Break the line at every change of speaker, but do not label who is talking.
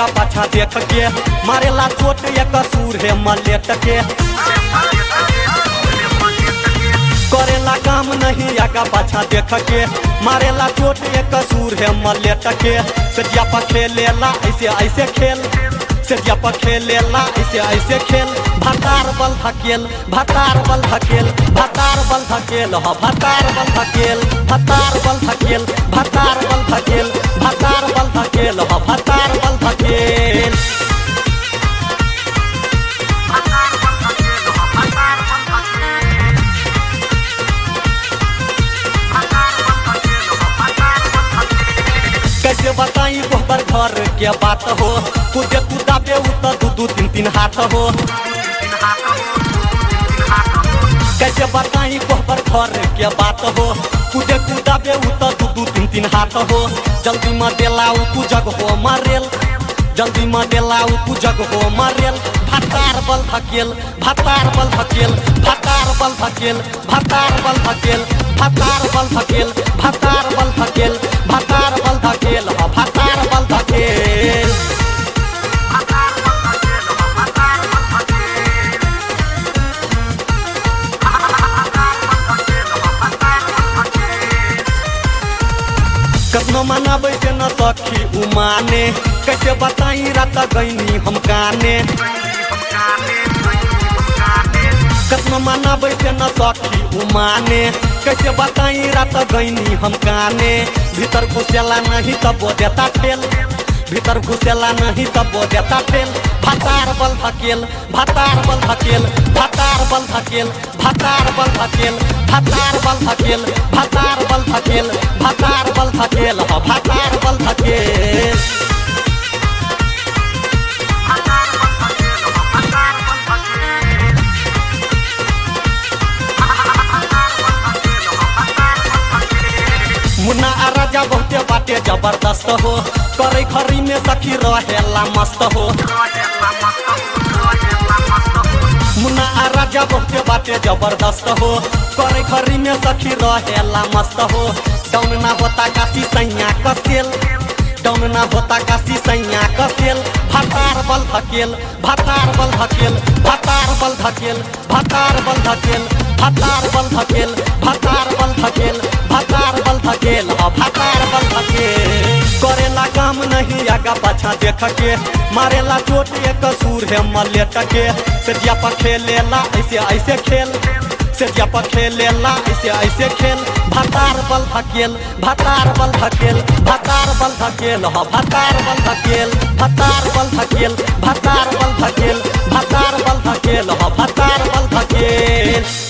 पाछा देख के मारेला चोट एक सूर है मलेट के करेला काम नहीं आगा पाछा देख के मारेला चोट एक सूर है मलेट के सजिया पर खेलेला ऐसे ऐसे खेल सजिया पर खेलेला ऐसे ऐसे खेल भतार बल धकेल भतार बल धकेल भतार बल धकेल ह भतार बल धकेल भतार बल धकेल भतार बल धकेल भतार बल धकेल ह भतार बल धकेल कैसे बताई गोबर घर के बात हो कूदे कूदा पे उतर दू दू तीन तीन हाथ हो कैसे बताई गोबर घर के बात हो कूदे कूदा पे उतर दू दू तीन तीन हाथ हो जल्दी में देलाऊ कु जग हो मारेल जल्दी में देलाऊ कु जग हो मारेल भतार बल धकेल भतार बल धकेल भतार बल धकेल भतार बल धकेल भतार बल धकेल भतार बल धकेल भतार बल धकेल ह भतार बल धकेल कतना मनाबै से न सखी उमाने कैसे बताई रात गईनी हम काने कतना मनाबै से न सखी उमाने कैसे बताई रात गईनी हम काने भीतर घुसेला नहीं तब वो देता ठेल भीतर घुसेला नहीं तब वो देता ठेल भतार बल धकेल भतार बल धकेल भतार बल धकेल भतार बल धकेल भतार बल धकेल भतार बल धकेल भतार बल धकेल ह भतार बल धकेल मुन्ना आ राजा बहुते बाटे जबरदस्त हो करे खरी में सखी रहेला मस्त हो मुन्ना आ राजा बहुते बाटे जबरदस्त हो करे खरी में सखी रहेला मस्त हो डाउन ना होता काशी सैया कसेल डाउन ना होता काशी सैया कसेल भतार बल धकेल भतार बल धकेल भतार बल धकेल भतार बल धकेल भतार बल धकेल भतार बल धकेल भतार बल धकेल ह भतार बल धकेल करेला काम नहीं आगा पाछा देख के मारेला चोट एक सूर है मलेट के सजिया पर खेलेला ऐसे ऐसे खेल सजिया पर खेलेला ऐसे ऐसे खेल भतार बल धकेल भतार बल धकेल भतार बल धकेल ह भतार बल धकेल भतार बल धकेल भतार बल धकेल भतार बल धकेल ह भतार बल धकेल